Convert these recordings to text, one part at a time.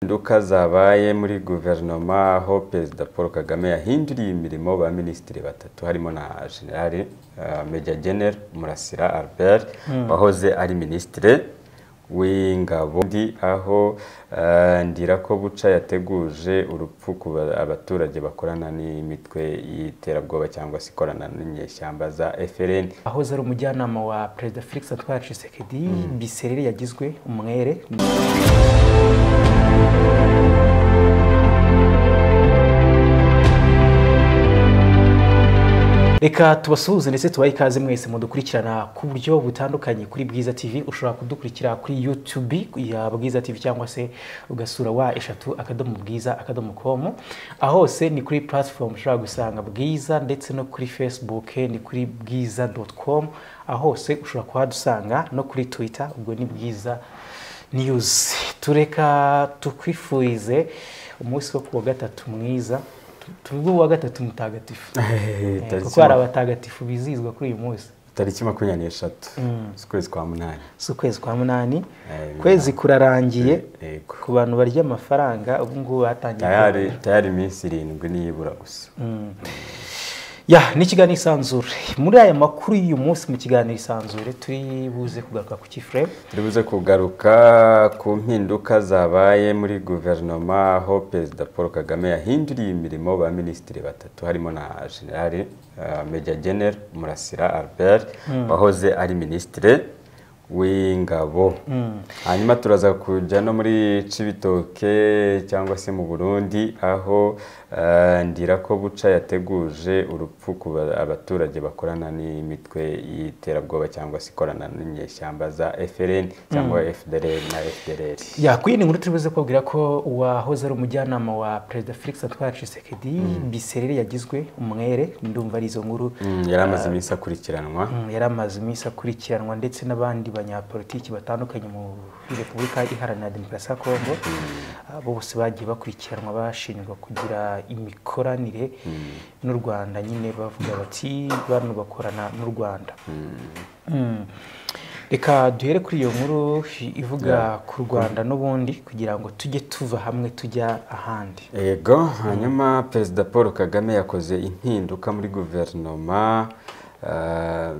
nduka zabaye muri guverinoma aho perezida paul kagame yahinduriye imirimo ba minisitiri batatu harimo na generale meja genero murasira albert wahoze ari minisitiri w'ingabo ndi aho ndira ko buca yateguje urupfu ku ba- abaturage bakorana n'imitwe y'iterabwoba cyangwa se ikorana n'inyeshyamba za FLN aho ari umujyanama wa perezida felix atwara cisekedi biserere yagizwe umwere reka tubasuhuze ndetse tubahe ikaze mwese mudukurikirana ku buryo butandukanye kuri bwiza tv ushobora kudukurikira kuri youtube ya bwiza tv cyangwa se ugasura wa eshatu akadomo bwiza akadomo com aho hose ni kuri platform ushobora gusanga bwiza ndetse no kuri facebook ni kuri bwiza com aho hose ushobora kuhadusanga no kuri twitter ubwo ni bwiza news tureka tukwifurize umunsi wo ku wa gatatu mwiza tuvuge uwa gatatu mutagatifu Eh, Eh, tariki kuko hari ma- abatagatifu bizihizwa kuri uyu munsi tariki makumyabiri n'eshatu z'ukwezi kwa munani si ukwezi kwa munani Eh, ukwezi kurarangiye Yego. ku bantu barya amafaranga ubu ngubu batangiye tayari tayari iminsi irindwi niyibura gusa ya ni ikiganiro isanzure muri aya makuru y'uyu munsi mu kiganiro isanzure turi buze kugaruka ku kifuremu turi buze kugaruka ku mpinduka zabaye muri guverinoma aho perezida paul kagame yahinduriye imirimo ba minisitiri batatu harimo na generale uh, meja genero murasira albert wahoze ari minisitiri w'ingabo hanyuma turaza kujya no muri cibitoke cyangwa se mu burundi aho uh, ndira ko buca yateguje urupfu ku ba- abaturage bakorana n'imitwe y'iterabwoba cyangwa se ikorana n'inyeshyamba za FLN cyangwa FDLR na FDLR ya kuri iyi ni inkuru turi buze kubabwira ko uwahoze ari umujyanama wa perezida felix atwara cisekedi biserere yagizwe umwere ndumva ari izo nkuru Mm, yari amaze iminsi akurikiranwa Mm, yari amaze iminsi akurikiranwa ndetse n'abandi banyapolitiki batandukanye muri repubulika iharanira demokarasi ya kongo Ah, bose bagiye bakurikiranwa bashinjwa kugira imikoranire n'u rwanda nyine bavuga bati bano bakorana n'u rwanda Mm. reka duhere kuri iyo nkuru ivuga ku rwanda n'ubundi kugira ngo tujye tuva hamwe tujya ahandi Ego, hanyuma Perezida Paul Kagame yakoze impinduka muri guverinoma eh,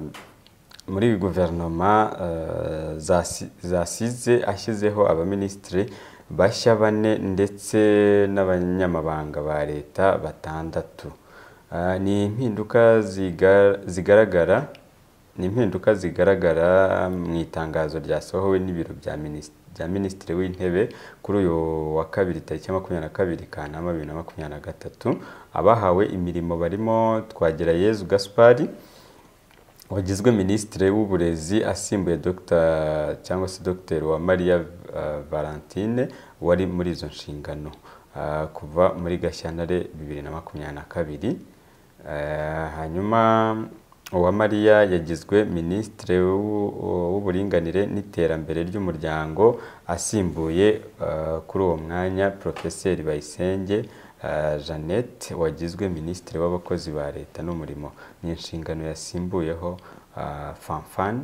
muri guverinoma eh, zasi- zasize ashyizeho abaminisitiri bashya bane ndetse n'abanyamabanga ba leta batandatu. Eh, Ni impinduka ziga- zigaragara ni impinduka zigaragara mu itangazo ryasohowe n'ibiro bya minis- bya minisitiri w'intebe kuri uyu wa kabiri tariki ya makumyabiri na kabiri kanama bibiri na makumyabiri na gatatu abahawe imirimo barimo Twagirayezu gaspari wagizwe minisitiri w'uburezi asimbuye Dr cyangwa se dr wa mariya eh, valentine wari muri izo nshingano ah, kuva muri gashyantare bibiri na makumyabiri na kabiri Eh, hanyuma uwa mariya yagizwe minisitiri w'u- w'uburinganire n'iterambere ry'umuryango asimbuye eh, kuri uwo mwanya porofeseri bayisenge eh, jeannette wagizwe minisitiri w'abakozi ba leta n'umurimo ni inshingano yasimbuyeho eh, fanfan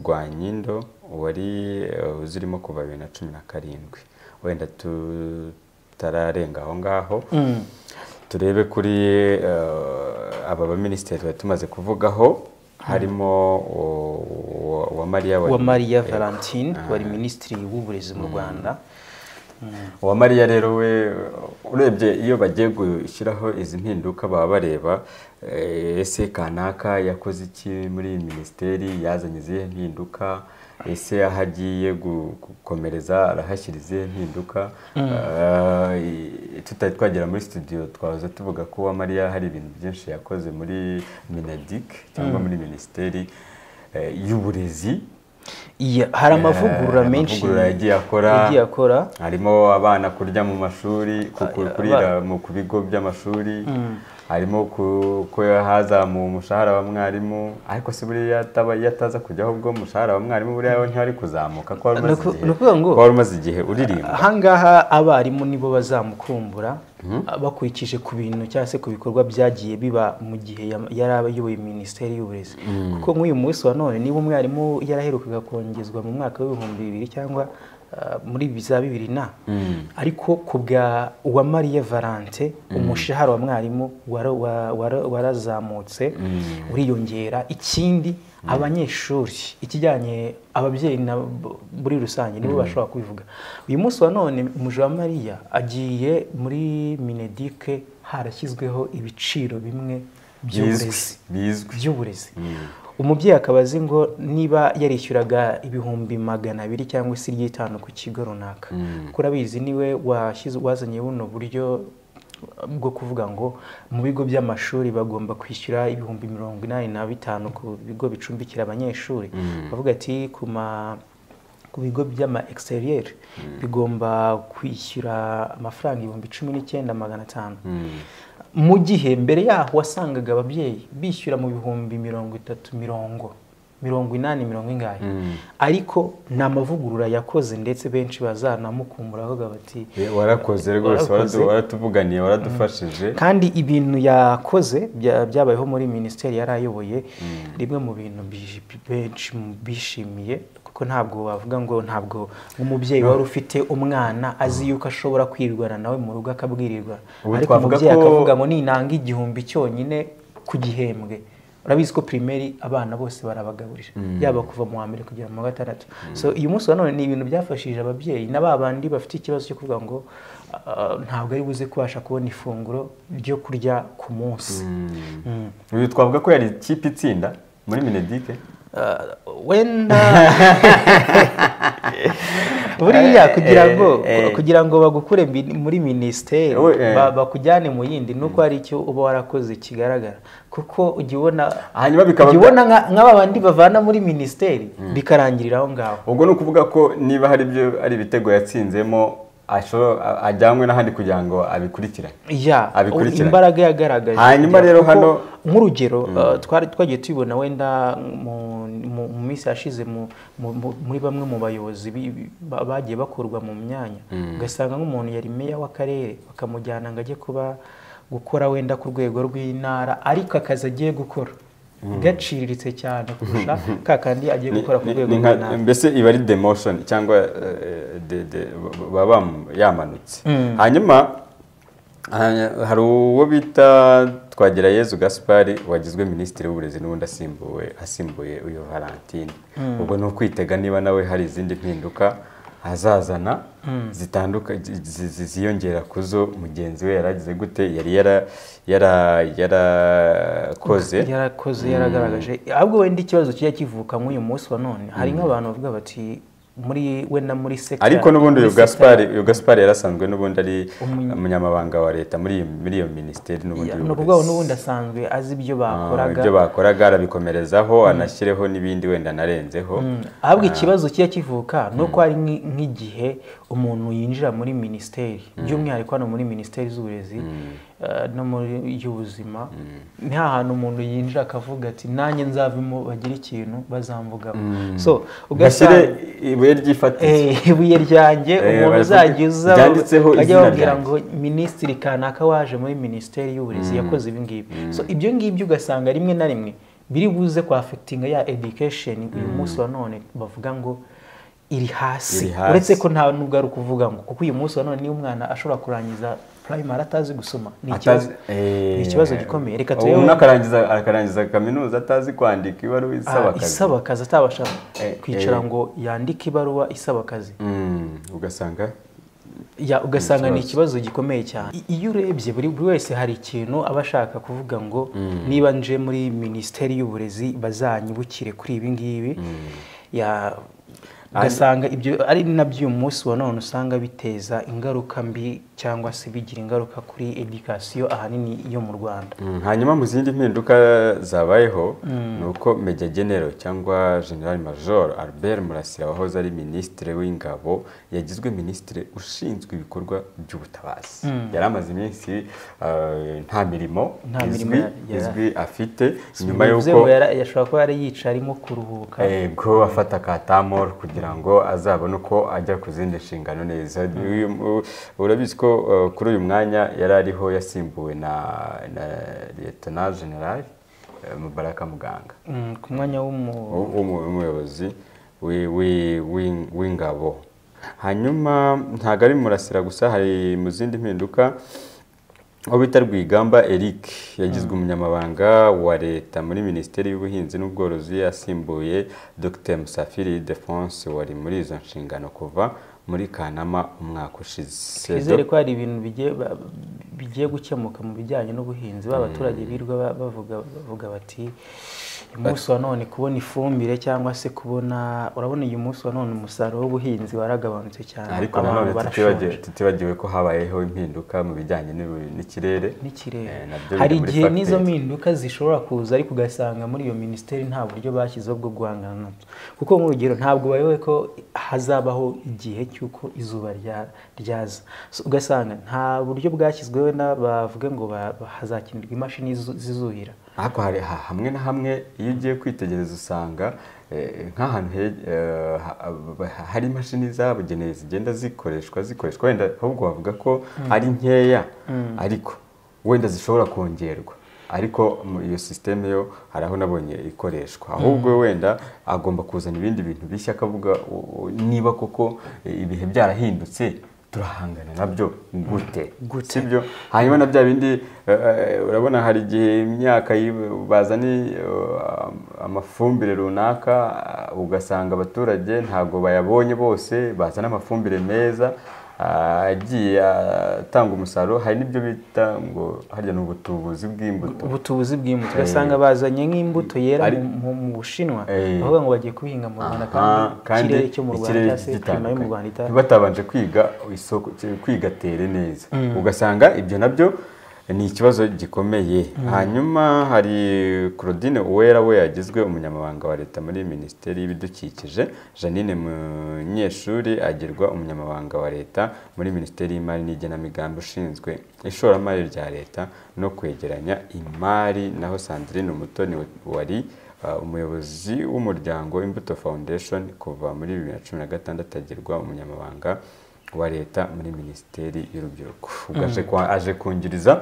rwanyindo wari eh, uzirimo kuva bibiri na cumi na karindwi wenda tutararenga aho ngaho turebe kuri eh, aba baminisitiri twari tumaze kuvugaho harimo uwamariya wa maria valentine wari minisitiri w'uburezi mu rwanda uwamariya rero we urebye iyo bagiye gushyiraho izi mpinduka baba bareba eh, ese kanaka yakoze iki muri iyi minisiteri yazanye izihe mpinduka ese aho agiye gu- gukomereza arahashyira izihe mpinduka Eh, tutari twagera muri studio twaza tuvuga ko uwamariya hari ibintu byinshi yakoze muri minedik cyangwa muri minisiteri eh, y'uburezi Iya, hari amavugurura Eh, menshi amavugurura yagiye akora. yagiye akora harimo abana kurya mu mashuri ku- ku- kurira mu ku bigo by'amashuri harimo ku- ko hazamuwe umushahara wa mwarimu ariko se buriya ataba- iyo ataza kujyaho ubwo umushahara wa mwarimu buriya we ntiwari kuzamuka ko wari umaze Nuku- igihe- nukuvuga ngo- ko wari umaze igihe uririmba ahangaha abarimu nibo bazamukumbura bakurikije ku bintu cyangwa se ku bikorwa byagiye biba mu gihe ya- yari abayoboye minisiteri y'uburezi kuko nk'uyu munsi wa none niba umwarimu yaraherukaga kongezwa mu mwaka w'ibihumbi bibiri cyangwa ah, muri za bibiri na ariko ku bwa uwamariye valante umushahara wa mwarimu wara- wa- wara- warazamutse uriyongera ikindi abanyeshuri ikijyanye ababyeyi na bo- muri rusange nibo bashobora kubivuga uyu munsi wa none mujawamariya agiye muri minedike harashyizweho ibiciro bimwe by'uburezi bizwi bizwi by'uburezi umubyeyi akaba azi ngo niba yarishyuraga ibihumbi magana abiri cyangwa se iry'itanu ku kigo runaka kuri abizi niwe washyize- wazanye buno buryo bwo kuvuga ngo mu bigo by'amashuri bagomba kwishyura ibihumbi mirongo inani na bitanu ku bigo bicumbikira abanyeshuri bavuga ati ku ma ku bigo by'ama exterieur bigomba kwishyura amafaranga ibihumbi cumi n'icyenda magana atanu mu gihe mbere yaho wasangaga ababyeyi bishyura mu bihumbi mirongo itatu mirongo mirongo inani mirongo ingahe ariko ni amavugurura yakoze ndetse benshi bazanamukumbura bavuga bati Eh, warakoze rwose Warakoze. waradu- waratuvuganiye waradufashije kandi ibintu yakoze bya- byabayeho muri minisiteri yari ayoboye rimwe mu bintu bi- bi- benshi mu- bishimiye kuko ntabwo wavuga ngo ntabwo umubyeyi wari ufite umwana azi yuko ashobora kwirwana nawe mu rugo akabwirirwa Ubu ariko twavuga umubyeyi ko- akavuga ngo ninanga igihumbi cyonyine ku gihembwe urabizi ko pirimeri abana bose barabagaburira yaba kuva mu wa mbere kugera mu wa gatandatu so uyu munsi wa none ni ibintu byafashije ababyeyi na ba bandi bafite ikibazo cyo kuvuga ngo ah, ntabwo ari buze kubasha kubona ifunguro ryo kurya ku munsi Mm. uyu twavuga ko yari ikipe itsinda muri minedike Ah, wenda buriya Eh, kugira ngo eh, eh. kugira ngo bagukure mbi- muri minisiteri We- eh. ba- bakujyane mu yindi ni uko hari icyo uba warakoze kigaragara kuko ujya ubona hanyuma bikaba ujya ubona nka- nka ba bandi bavana muri minisiteri bikarangirira aho ngaho ubwo ni ukuvuga ko niba hari ibyo ari ibitego yatsinzemo ashobora- a- ajyanwe n'ahandi kugira ngo abikurikirane ya abikurikiranye. imbaraga yagaragaje Hanyuma kugira- rero kuko hano- nk'urugero uh, twari twagiye tubibona wenda mu- mu mu minsi yashize mu- mu- mu- muri bamwe mu bayobozi bi- bi- ba- bagiye bakurwa mu myanya ugasanga nk'umuntu yari meya w'akarere bakamujyana ngo ajye kuba gukora wenda ku rwego rw'intara ariko akazi agiye gukora gaciriritse cyane kurusha ka kandi agiye gukora ku Ni- rwego ni nka- rw'intara mbese iba ari demotion cyangwa eh, de- de- baba bam- yamanutse hanyuma hanya- hari uwo bita twagira yezu gaspari wagizwe minisitiri w'uburezi n'ubundi asimbuwe asimbuye uyu valentine ubwo ni ukwitega niba nawe hari izindi mpinduka azazana zitanduka zi- zi- zi- ziyongera ku zo mugenzi we yaragize gute yari yara- yara- yarakoze yarakoze yaragaragaje ahubwo wenda ikibazo kijya kivuka nk'uyu munsi wa none hari nk'abantu bavuga bati muri wenda muri sekta ariko n'ubundi uyu muri sekta- gaspari uyu gaspari yarasanzwe n'ubundi ari Umunya- umunyamabanga wa leta muri iyo- muri iyo minisiteri n'ubundi Ya, ni y'uburezi. ukuvuga ngo n'ubundi asanzwe azi ibyo Ah, bakoraga ibyo bakoraga arabikomerezaho anashyireho n'ibindi wenda anarenzeho ahubwo ikibazo kijya kivuka ni uko hari nk'i- nk'igihe umuntu yinjira muri minisiteri by'umwihariko hano muri minisiteri z'uburezi eh, no muri iy'ubuzima ni hantu umuntu yinjira akavuga ati nanjye nzavemo bagire ikintu bazamvugaho so gashyire ugasanga ibuye ry'ifatizo Eh, ibuye ryanjye Eh, umuntu baravuga- uzajya uza ryanditseho bajya izina babwira ryanjye. ngo minisitiri kanaka waje muri minisiteri y'uburezi yakoze ibi ngibi so ibyo ngibyo ugasanga rimwe na rimwe biri buze ku affectinga ya education uyu munsi wa none bavuga ngo iri hasi Iri hasi. uretse ko nta n'ubwo ari ukuvuga ngo kuko uyu munsi wa none niyo umwana ashobora kurangiza primary atazi gusoma ni ikibazo Atazi- ni ikibazo eh, gikomeye reka ubu turebe umwe akarangiza akarangiza kaminuza atazi kwandika ibaruwa isaba ah, akazi isaba akazi atabasha Eh, kwicara eh. ngo yandike ibaruwa isaba akazi Mm, ugasanga ya ugasanga ni ikibazo gikomeye cyane I- iyo urebye buri buri wese hari ikintu aba ashaka kuvuga ngo niba nje muri minisiteri y'uburezi bazanyibukire kuri ibi ngibi ya ugasanga ibyo ari nabyo uyu munsi wa none usanga biteza ingaruka mbi cyangwa se bigira ingaruka kuri edikasiyo ahanini yo mu rwanda Mm, hanyuma mu zindi mpinduka zabayeho ni uko meja genero cyangwa general major albert murasira wahoze ari minisitiri w'ingabo yagizwe minisitiri ushinzwe ibikorwa by'ubutabazi yari amaze iminsi eh, nta mirimo Nta mirimo izwi, yari- yari- izwi afite nyuma Bivuze y'uko ngo yara- yashobora kuba yari yicaye arimo kuruhuka ego afata ka tamor kugira ngo azabone uko ajya ku zindi nshingano neza Uyu- u- urabizi ko uh, kuri uyu mwanya yari ariho yasimbuwe na na lieutenant general eh, mubaraka muganga Mm, ku mwanya w'umu w'umu- w'umuyobozi wi- wi- w'ing- w'ingabo hanyuma ntabwo ari murasira gusa hari mu zindi mpinduka aho bita rwigamba eric yagizwe umunyamabanga wa leta muri minisiteri y'ubuhinzi n'ubworozi yasimbuye dr musafiri defonse wari muri izo nshingano kuva muri kanama umwaka ushize twizere ko hari ibintu bigiye ba- bigiye gukemuka mu bijyanye n'ubuhinzi ba baturage birwa ba- bavuga bavuga bati umunsi wa none kubona ifumbire cyangwa se kubona urabona uyu munsi wa none umusaruro w'ubuhinzi waragabanutse cyane ariko Abantu nanone barashonje. tutibagiwe- tutibagiwe ko habayeho impinduka mu bijyanye n'ibi- n'ikirere n'ikirere Eh, nabyo hari biri muri igihe n'izo factors. mpinduka zishobora kuza ariko ugasanga muri iyo minisiteri nta buryo bashyizeho bwo guhangana nabyo kuko nk'urugero ntabwo bayoboye ko hazabaho igihe cy'uko izuba rya- ryaza So, ugasanga nta buryo bwashyizweho na bavuge ngo ba- ba- hazakenerwa imashini zizu- zizuhira ariko hari ha- hamwe na hamwe iyo ugiye kwitegereza usanga eh, nk'ahantu he- eh, ha- ha- hari imashini zabugenewe zigenda zikoreshwa zikoreshwa wenda ahubwo bavuga ko ari nkeya ariko wenda zishobora kongerwa ariko mu- iyo sisiteme yo hari aho nabonye ikoreshwa ahubwo wenda agomba kuzana ibindi bintu bishya akavuga u- u- niba koko eh, ibihe byarahindutse turahangana nabyo gute Gute? sibyo hanyuma na bya bindi eh, eh, urabona hari igihe imyaka yi- bazana eh, amafumbire runaka eh, ugasanga abaturage ntabwo bayabonye bose bazana amafumbire meza ah, agiye atanga umusaruro hari n'ibyo bita ngo harya ni ubutubuzi bw'imbuto ubutubuzi bw'imbuto ugasanga bazanye nk'imbuto yera Ari- mu- mu- mu bushinwa Eh. bavuga ngo bagiye kubihinga mu rwanda Aha, kandi ikirere cyo mu rwanda ikirere cyangwa se gitandukanye. klima yo mu rwanda itari batabanje kwiga isoko kwiga tere neza ugasanga ibyo nabyo ni ikibazo gikomeye hanyuma hari Claudine Uwera we yagizwe umunyamabanga wa leta muri minisiteri y'ibidukikije Janine Munyeshuri agirwa umunyamabanga wa leta muri minisiteri y'imari n'igenamigambi ushinzwe ishoramari rya leta no kwegeranya imari naho Sandrine Umutoni wari Uh, umuyobozi w'umuryango imbuto foundation kuva muri 2016 agirwa umunyamabanga wa leta muri minisiteri y'urubyiruko ubwo aje kwa- aje kungiriza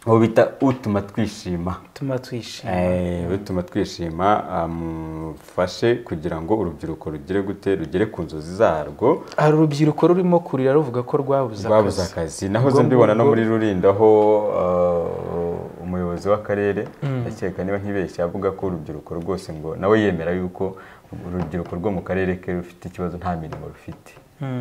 uwo bita utuma twishima bituma twishima Eh, bituma twishima amufashe kugira ngo urubyiruko rugere gute rugere ku nzozi zarwo hari urubyiruko rurimo kurira ruvuga ko rwabuze rwabuze akazi akazi nahoze Ubwo- mbibona no ubwo- muri rulindo aho uh, umuyobozi w'akarere ndakeka niba ntibeshye avuga ko urubyiruko rwose ngo nawe yemera yuko urubyiruko rwo mu karere ke rufite ikibazo nta mirimo rufite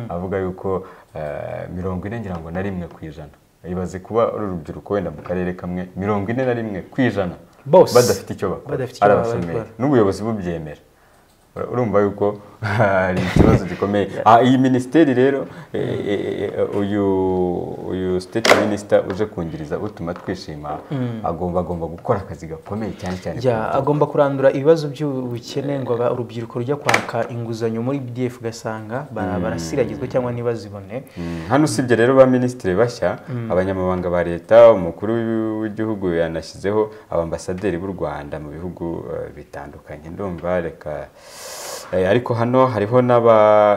avuga yuko uh, mirongo ine ngira ngo na rimwe ku ijana ibaze kuba ari urubyiruko wenda mu karere kamwe mirongo ine na rimwe ku ijana Bose. badafite icyo bakora Badafite icyo arabashimira bakora. n'ubuyobozi bubyemera Ura- urumva yuko hari ikibazo gikomeye Ah, iyi minisiteri rero eh, eh, eh, uyu uyu state minister uje kungiriza utuma twishima agomba agomba gukora akazi gakomeye cyane cyane Ya, ku- agomba kurandura ibibazo by'ubukene ngo aba- urubyiruko rujya kwaka inguzanyo muri bdf ugasanga bara- barasiragizwa cyangwa ntibazibone Mm, hano usibye rero ba minisitiri bashya abanyamabanga ba leta umukuru w'igihugu yanashyizeho abambasaderi b'u Rwanda mu bihugu eh, bitandukanye ndumva reka eh, ariko hano hariho n'aba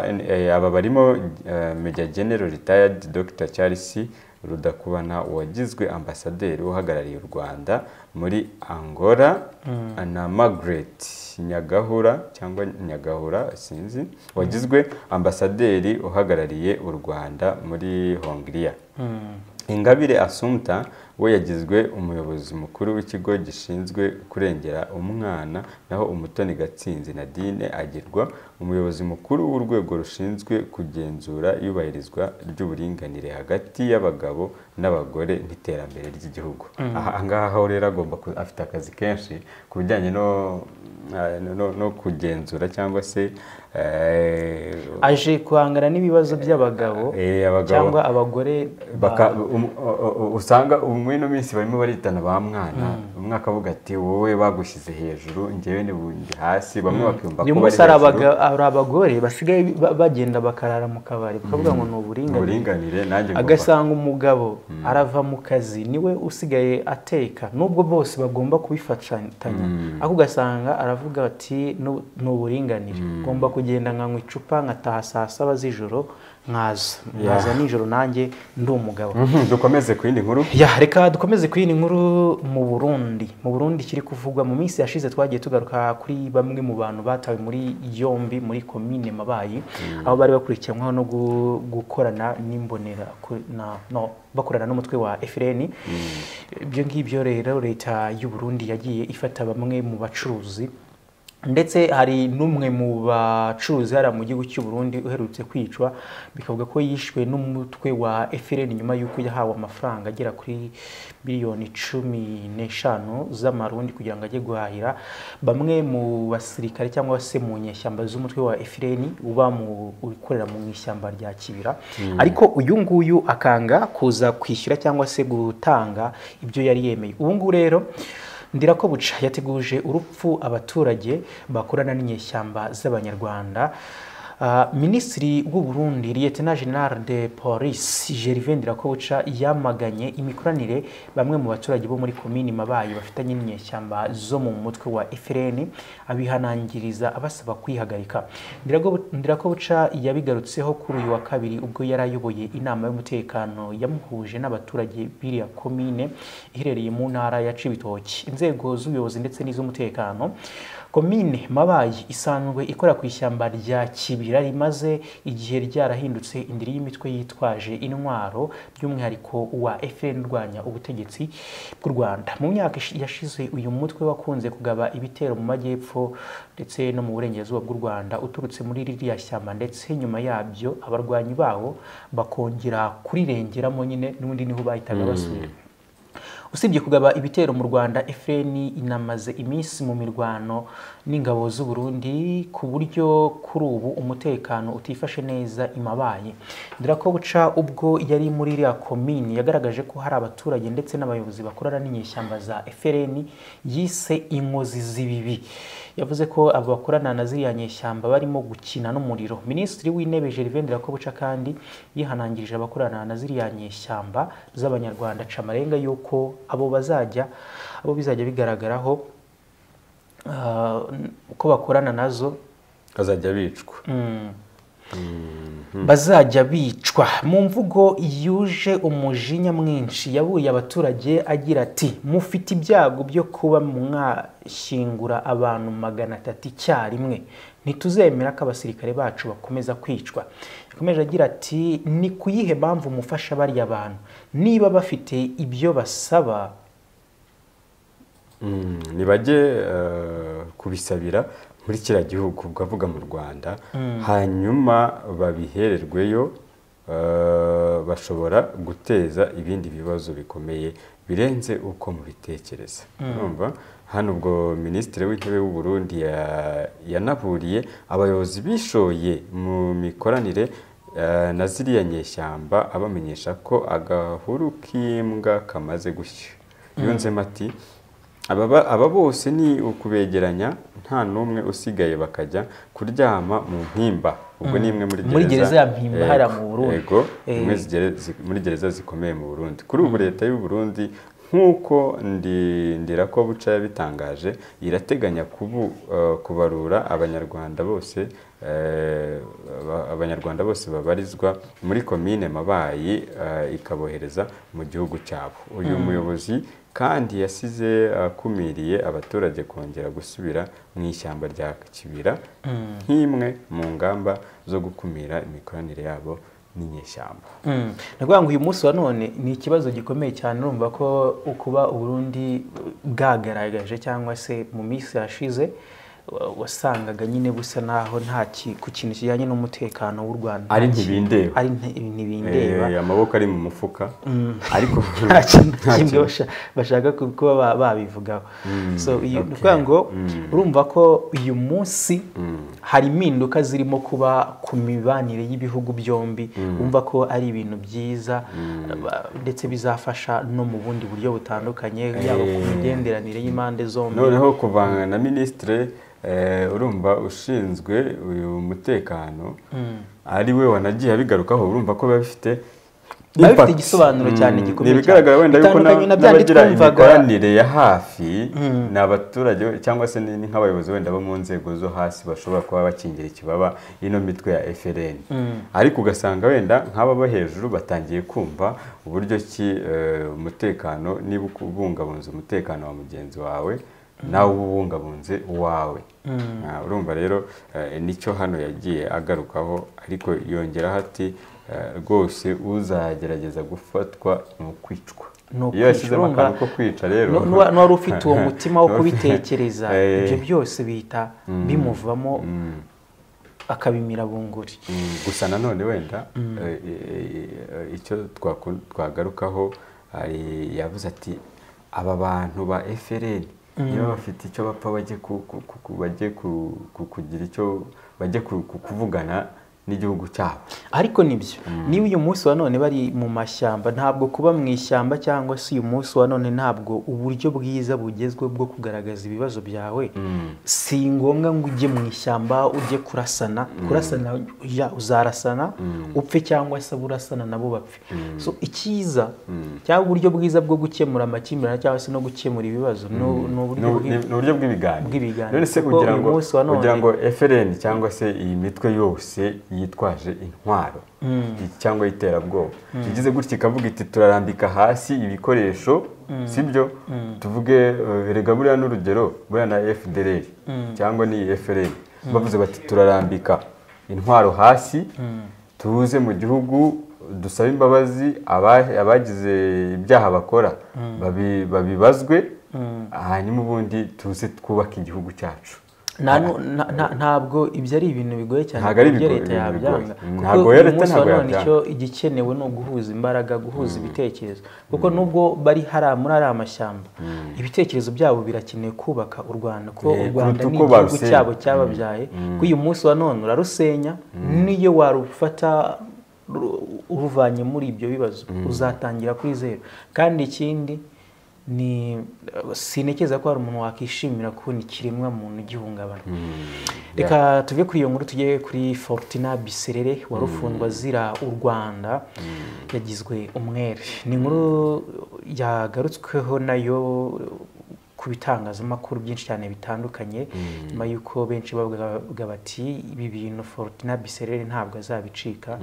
eh, aba barimo eh, Major General retired Dr Charles Rudakubana wagizwe ambasaderi uhagarariye u Rwanda muri Angola na Margaret Nyagahura cyangwa Nyagahura sinzi wagizwe ambasaderi uhagarariye u Rwanda muri Hongria Ingabire Assumpta we yagizwe umuyobozi mukuru w'ikigo gishinzwe kurengera umwana naho Umutoni Gatsinzi Nadine agirwa umuyobozi mukuru w'urwego rushinzwe kugenzura iyubahirizwa ry'uburinganire hagati y'abagabo n'abagore n'iterambere ry'igihugu aha ngaha ho rero agomba ku- afite akazi kenshi ku bijyanye no eh, no, no- no kugenzura cyangwa se eh, aje guhangana n'ibibazo by'abagabo eh, abagabo cyangwa abagore ba- Baka, um, u- u- usanga ubu muri ino minsi barimo baritana ba mwana umwe akavuga ati wowe bagushyize hejuru njyewe ni bundi hasi bamwe bakiyumva uyu ko bari munsi hari hejuru abaga- hari abagore basigaye ba- bagenda bakarara mu kabari bakavuga ngo ni uburinganire uburinganire nanjye ngomba agasanga umugabo arava mu kazi niwe usigaye ateka nubwo bose bagomba kubifatanya ariko ugasanga aravuga ati "Nu- ni uburinganire ngomba kugenda nkanywa icupa nkataha saa saba z'ijoro mwaza mwaza nijoro nanjye ndi umugabo Mhm, dukomeze ku yindi nkuru ya reka dukomeze ku yindi nkuru mu burundi mu burundi kiri kuvugwa mu minsi yashize twagiye tugaruka kuri bamwe mu bantu batawe muri yombi muri komine mabayi aho bari bakurikiranwaho no gu- gukorana n'imbonera ku- na- no, bakorana n'umutwe wa efureni ibyo ngibyo rero leta y'u burundi yagiye ifata bamwe mu bacuruzi ndetse hari n'umwe mu bacuruzi hariya mu gihugu cy'u Burundi uherutse kwicwa bikavuga ko yishwe n'umutwe wa FLN nyuma y'uko yahawe amafaranga agera kuri miliyoni cumi n'eshanu z'amarundi kugira ngo ajye guhahira bamwe mu basirikare cyangwa se mu nyeshyamba z'umutwe wa FLN uba mu ukorera mu ishyamba rya Kibira ariko uyu nguyu akanga kuza kwishyura cyangwa se gutanga ibyo yari yemeye ubu ngubu rero Ndirako buca yateguje urupfu abaturage bakorana n'inyeshyamba z'abanyarwanda Ah, minisitiri w'u Burundi Lieutenant General de Police Gervais Ndirakobuca yamaganye imikoranire bamwe mu baturage bo muri komini Mabayi bafitanye n'inyeshyamba zo mu mutwe wa FRN abihanangiriza abasaba kwihagarika Ndirago- Ndirakobuca yabigarutseho kuri uyu wa kabiri ubwo yari ayoboye inama y'umutekano yamuhuje n'abaturage biriya komine iherereye mu ntara ya Cibitoki inzego z'ubuyobozi ndetse n'iz'umutekano komine mabayi isanzwe ikora ku ishyamba rya kibira rimaze igihe ryarahindutse indiri y'imitwe yitwaje intwaro by'umwihariko wa fn urwanya ubutegetsi bw'u rwanda mu myaka ishi- yashize uyu mutwe wakunze kugaba ibitero mu majyepfo ndetse no mu burengerazuba bw'u rwanda uturutse muri ririya shyamba ndetse nyuma yabyo abarwanyi bawo bakongera kurirengeramo nyine n'ubundi niho bahitaga basubira usibye kugaba ibitero mu rwanda fn inamaze iminsi mu mirwano n'ingabo z'u Burundi ku buryo kuri ubu umutekano utifashe neza imabaye ndirakobuca ubwo yari muri iriya komini yagaragaje ko hari abaturage ndetse n'abayobozi bakorana n'inyeshyamba za fn yise inkozi z'ibibi yavuze ko abo bakorana na ziriya nyeshyamba barimo gukina n'umuriro minisitiri w'intebe gervais ndirakobuca kandi yihanangirije abakorana na ziriya nyeshyamba z'abanyarwanda aca amarenga y'uko abo bazajya abo bizajya bigaragaraho ah, uko bakorana nazo bazajya bicwa bazajya bicwa mu mvugo yuje umujinya mwinshi yabuye abaturage agira ati mufite ibyago byo kuba mwashyingura abantu magana atatu icyarimwe ntituzemera ko abasirikare bacu bakomeza kwicwa yakomeje agira ati ni ku yihe mpamvu mufasha bariya bantu niba bafite ibyo basaba Mm, nibajye eh, kubisabira muri kiriya gihugu bavuga mu rwanda hanyuma babihererweyo eh, bashobora guteza ibindi bibazo bikomeye birenze uko mubitekereza urumva hano ubwo minisitiri w'intebe w'u burundi ya- yanaburiye abayobozi bishoye mu mikoranire eh, na ziriya nyeshyamba abamenyesha ko agahuru k'imbwa kamaze gushya yunzemo ati Ababa- aba bose ni ukubegeranya nta n'umwe usigaye bakajya kuryama mu mpimba ubwo ni imwe muri gereza Muri gereza ya Mpimba Yego, hariya mu Burundi. yego Eh. imwe zigere- zi- muri gereza zikomeye mu burundi kuri ubu leta y'u burundi nk'uko Ndi- ndirakobuca yabitangaje irateganya kubu- eh, kubarura abanyarwanda bose eh, aba- abanyarwanda bose babarizwa muri komine mabayi eh, ikabohereza mu gihugu cyabo uyu muyobozi kandi yasize akumiriye abaturage kongera gusubira mu ishyamba rya kibira nk'imwe mu ngamba zo gukumira imikoranire yabo n'inyeshyamba Mm. ni ukuvuga ngo uyu munsi wa none ni ikibazo gikomeye cyane urumva ko ukuba uburundi bwagaragaje cyangwa se mu minsi yashize wa- wasangaga nyine busa naho nta ki- ku kintu kijyanye n'umutekano w'u rwanda ari nta ki- ntibindeba ari nti- ntibindeba Eh, amaboko ari mu mufuka ariko nta kintu nta kimwe kintu. basha- bashaka ku- kuba ba- babivugaho so uyu- ni okay. ukuvuga ngo urumva ko uyu munsi hari impinduka zirimo kuba ku mibanire y'ibihugu byombi wumva ko ari ibintu byiza ba- ndetse bizafasha no mu bundi buryo butandukanye yaba ku migenderanire y'impande zombi noneho kuvanga na minisitire eh, urumva ushinzwe uyu mutekano ari we wanagiye abigarukaho urumva ko biba bifite biba bifite Impact. igisobanuro cyane Mm, gikomeye ni ibigaragara wenda yuko bitandukanye na- na bya n'abagira twumvaga imikoranire ya hafi ni abaturage cyangwa se ni ni nk'abayobozi wenda bo mu nzego zo hasi bashobora kuba bakingira ikibaba ino mitwe ya FLN ariko ugasanga wenda nk'aba bo hejuru batangiye kumva uburyo ki eh, umutekano niba ubungabunze umutekano wa mugenzi wawe nawe uba ubungabunze uwawe Ah, urumva rero eh, nicyo hano yagiye agarukaho ariko yongeraho ati eh, rwose uzagerageza gufatwa ni ukwicwa Ni iyo yashyizemo ukwicwa, akantu ko kwica rero Nu- nuwa- n'uwari ufite uwo mutima wo Nuwa- kubitekereza Eh. ibyo byose bihita bimuvamo Mm. akabimira bunguri Mm, gusa nanone wenda eh, eh, eh, icyo twaku- twagarukaho hari- yavuze ati aba bantu ba FLN niba bafite icyo bapfa bajye ku- ku- ku- ku- bajye ku- ku- kugira icyo bajye ku- ku- kuvugana n'igihugu cyabo ariko nibyo niba uyu munsi wa none bari mu mashyamba ntabwo kuba mu ishyamba cyangwa se uyu munsi wa none ntabwo uburyo bwiza bugezweho bwo kugaragaza ibibazo byawe si ngombwa ngo ujye mu ishyamba ujye kurasana kurasana ya uzarasana upfe cyangwa se abo urasana nabo bapfe so icyiza cyangwa uburyo bwiza bwo gukemura amakimbirane cyangwa se no gukemura ibibazo ni ni Ni uburyo ubu- bwiza ni ni uburyo bw'ibiganiro bw'ibiganiro. none se Kuko ugira uyu ngo munsi wa none- ugira ngo FLN cyangwa se iyi mitwe yose yitwaje intwaro i- cyangwa iterabwoba igize gutya ikavuga iti turarambika hasi ibikoresho sibyo tuvuge eh, erega buriya n'urugero buriya na FDLR cyangwa ni FLN bavuze bati turarambika intwaro hasi tuze mu gihugu dusabe imbabazi aba- abagize ibyaha bakora babi- babibazwe hanyuma ubundi tuze twubake igihugu cyacu Nta nu- na- na- ntabwo ibyo ari ibintu bigoye cyane Ntabwo ari ku buryo ibigo- leta ibintu yabyanga bigoye. kuko Ntabwo rero uyu leta munsi wa ntabwo none yabyanga. icyo igikenewe ni uguhuza imbaraga guhuza ibitekerezo kuko nubwo bari hariya muri ariya mashyamba ibitekerezo byabo birakenewe kubaka u rwanda kuko u Eh, rwanda kuruta ni uko igihugu barusenya. cyabo cyababyaye ko uyu munsi wa none urarusenya n'iyo warufata ru- uruvanye muri ibyo bibazo uzatangira kuri zeru kandi ikindi ni sinekeza ko hari umuntu wakishimira kubona ikiremwa muntu gihungabana reka tuve kuri iyo nkuru tujye kuri forutina biserere wari ufungwa azira u rwanda yagizwe umwere ni inkuru yagarutsweho nayo ku bitangazamakuru byinshi cyane bitandukanye nyuma y'uko benshi bavugaga bati ibi bintu forutina biserere ntabwo azabicika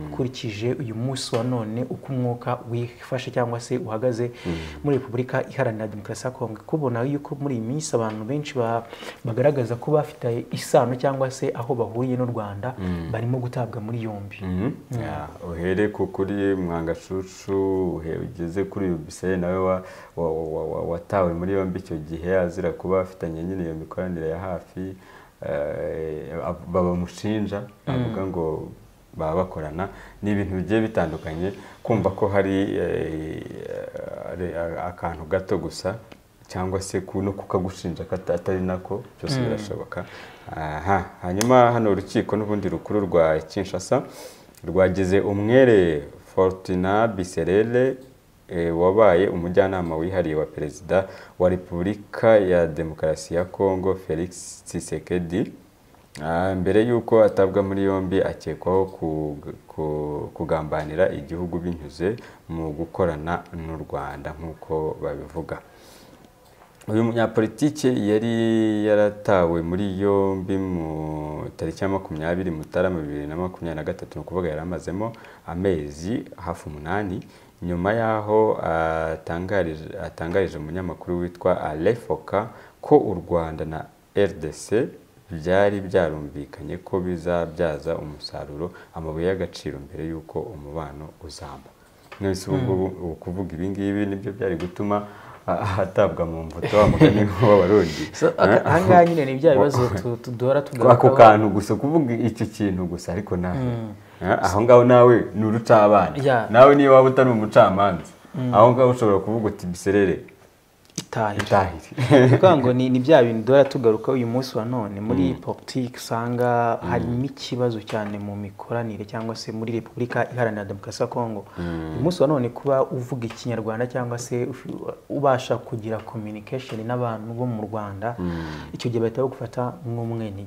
ukurikije uyu munsi wa none uko umwuka wifashe cyangwa se uhagaze muri repubulika iharanira demokarasi ya kongo kubona yuko muri iyi minsi abantu benshi ba- bagaragaza ko bafite isano cyangwa se aho bahuriye n'u rwanda barimo gutabwa muri yombi Yeah, uhere ku kuri mwangashucu uhe- ugeze kuri uyu biseye nawe wa- wa- wa- wa- watawe muri yombi icyo gihe azira kuba afitanye nyine iyo mikoranire ya hafi eh, ab- bamushinja avuga ngo baba bakorana ni ibintu bigiye bitandukanye kumva ko hari eh, ari- a- akantu gato gusa cyangwa se ku- no kukagushinja ko ata- atari nako byose birashoboka aha hanyuma hano urukiko n'ubundi rukuru rwa kinshasa rwagize umwere fortuna biserere eh, wabaye umujyanama wihariye wa perezida wa repubulika ya demokarasi ya congo felix tshisekedi Ah, mbere y'uko atabwa muri yombi akekwaho ku- ku- kugambanira igihugu binyuze mu gukorana n'u rwanda nk'uko babivuga uyu munyapolitike yari yaratawe muri yombi mu tariki ya makumyabiri mutarama bibiri na makumyabiri na gatatu ni ukuvuga yari amazemo amezi hafi umunani nyuma y'aho atangarije atangarije umunyamakuru witwa alefoka ko u rwanda na rdc byari byarumvikanye ko bizabyaza umusaruro amabuye y'agaciro mbere y'uko umubano uzamba mwese ubu ngubu ubu kuvuga ibi ngibi nibyo byari gutuma ah, atabwa mu mbuto wa mugani w'abarundi So, aka- ahangaha nyine ni bya bibazo tu- tu- duhora ako tugarukaho kantu gusa kuvuga icyo kintu gusa ariko nawe Ah, aho ngaho nawe ni urucabana Yeah. nawe niyo waba utari umucamanza aho ngaho ushobora kuvuga uti biserere itahira itahire ni ukuvuga ngo ni ni bya bintu duhora tugaruka uyu munsi wa none muri politiki usanga harimo ikibazo cyane mu mikoranire cyangwa se muri repubulika iharanira demokarasi ya kongo uyu munsi wa none kuba uvuga ikinyarwanda cyangwa se ufi- ubasha kugira communication n'abantu bo mu rwanda icyo gihe bahita bagufata nk'umwene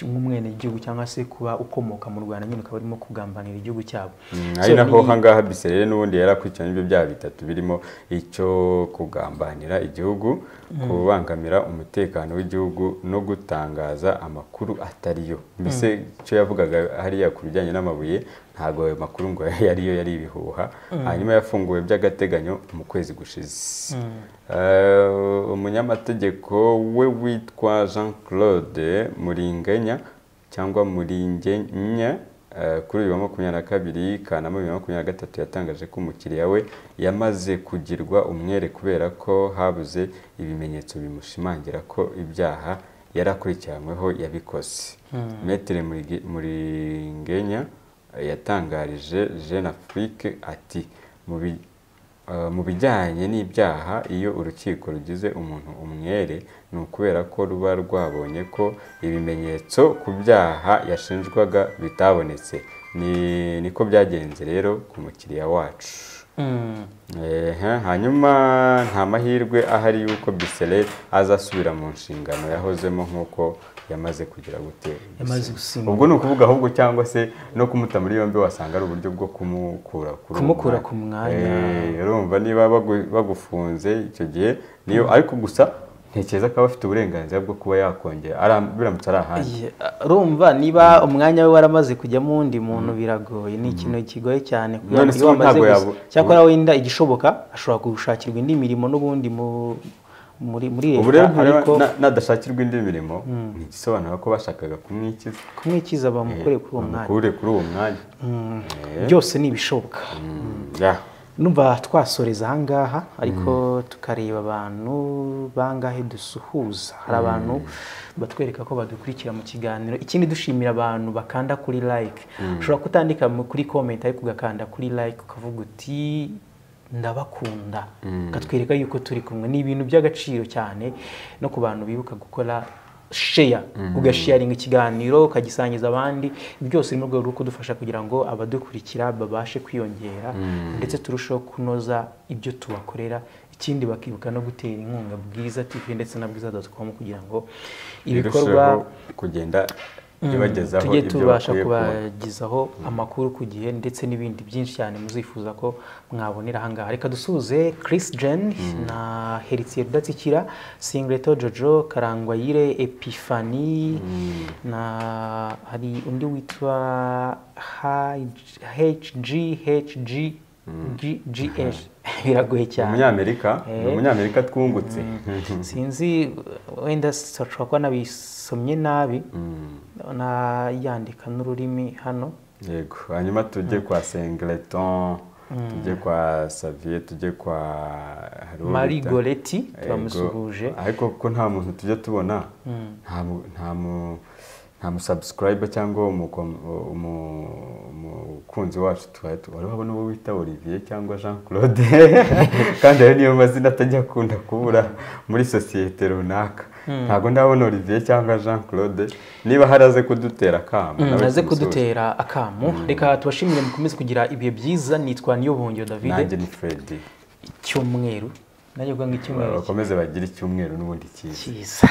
nk'umwenegihugu cyangwa se kuba ukomoka mu rwanda nyine ukaba urimo kugambanira igihugu cyabo ari So, naho ni- hangaha biseye n'ubundi yarakurikiranye ibyo byaha bitatu birimo icyo kugambanira igihugu kubangamira umutekano w'igihugu no gutangaza amakuru atari yo mbese icyo yavugaga hariya ku bijyanye n'amabuye ntabwo ayo makuru ngo yariyo yari ibihuha hanyuma yafunguwe by'agateganyo mu kwezi gushize Eh, umunyamategeko we witwa jean claude muringanya cyangwa Muringenya eh, kuri uyu wa makumyabiri na kabiri Kanama bibiri na makumyabiri na gatatu yatangaje ko umukiriya we yamaze kugirwa umwere kubera ko habuze ibimenyetso bimushimangira ko ibyaha yarakurikiranyweho yabikoze Maître Murigi- Muringenya eh, yatangarije Jeune Afrique ati mu bi- Uh, mu bijyanye n'ibyaha iyo urukiko rugize umuntu umwere ni ukubera ko ruba rwabonye ko ibimenyetso ku byaha yashinjwaga bitabonetse Ni- niko byagenze rero ku mukiriya wacu Mm. Ehe, hanyuma nta mahirwe ahari y'uko Biseret azasubira mu nshingano yahozemo nk'uko yamaze kugira gute yamaze gusimbuka ubwo ni ukuvuga ahubwo cyangwa se no kumuta muri yombi wasanga ari uburyo bwo kumukura kuri uwo Kumukura mwanya. ku mwanya. Eh, urumva niba bagu- bagufunze icyo gihe niyo ariko gusa ntekereza ko aba afite uburenganzira bwo kuba yakongera ara- biramutse ari ahandi Ye- urumva niba umwanya we waramaze kujyamo undi muntu biragoye ni ikintu kigoye cyane kugira None ngo se ubu wamaze ntabwo gusa- yabo- cyakora wenda igishoboka ashobora gushakirwa indi mirimo n'ubundi mu- muri muri ubu rero leta ntureba- ariko na- nadashakirwa indi mirimo ntigisobanura ko bashakaga kumwikiza kumwikiza bamukore kuri uwo mwanya bamukure kuri uwo mwanya Mm, Eh. byose ni ibishoboka Mm, ya. numva twasoreza ahangaha ariko tukareba abantu bangahe dusuhuza hari abantu batwereka ko badukurikira mu kiganiro ikindi dushimira abantu bakanda kuri like ushobora kutandika mu- kuri comment ariko ugakanda kuri like ukavuga uti ndabakunda ukatwereka yuko turi kumwe ni ibintu by'agaciro cyane no ku bantu bibuka gukora sheya ugasharinga ikiganiro ukagisangiza abandi byose ni mu rwego rwo kudufasha kugira ngo abadukurikira babashe kwiyongera ndetse turusheho kunoza ibyo tubakorera ikindi bakibuka no gutera inkunga bwiza tv ndetse na bwiza com kugira ngo ibikorwa Birusheho kugenda ibagezaho tujye ibyo tubasha bakwiye kuba kubagezaho amakuru ku gihe ndetse n'ibindi byinshi cyane muzifuza ko mwabonera ahangaha reka dusuze Chris Jen na Heritier Rudatsikira Singleto Jojo Karangwayire Epifani na hari undi witwa HG HG GH biragoye cyane umunyamerika Eh. ni umunyamerika twungutse sinzi wenda sinshobora kuba nabisomye nabi nayandika n'ururimi hano yego hanyuma tujye kwa sengleton tujye kwa saviye tujye kwa hari uwo marie bita- goreti Yego. turamusuhuje ariko kuko nta muntu tujya tubona nta mu- nta mu- nta musabusikarayiba cyangwa umukom- umu- umukunzi wacu tuba- tu- wari wabona uwo bita olivier cyangwa jean claude kandi ayo niyo mazina atajya akunda kubura muri sosiyete runaka ntabwo ndabona olivier cyangwa jean claude niba hari aze kudutera akamo nawe naze tumusuhuze. kudutera akamu reka tubashimire mukomeze kugira ibihe byiza nitwa niyobongero nanjye david ni fredi icyumweru nanjye ubwo ngo icyumweru bakomeze bagire icyumweru n'ubundi cyiza cyiza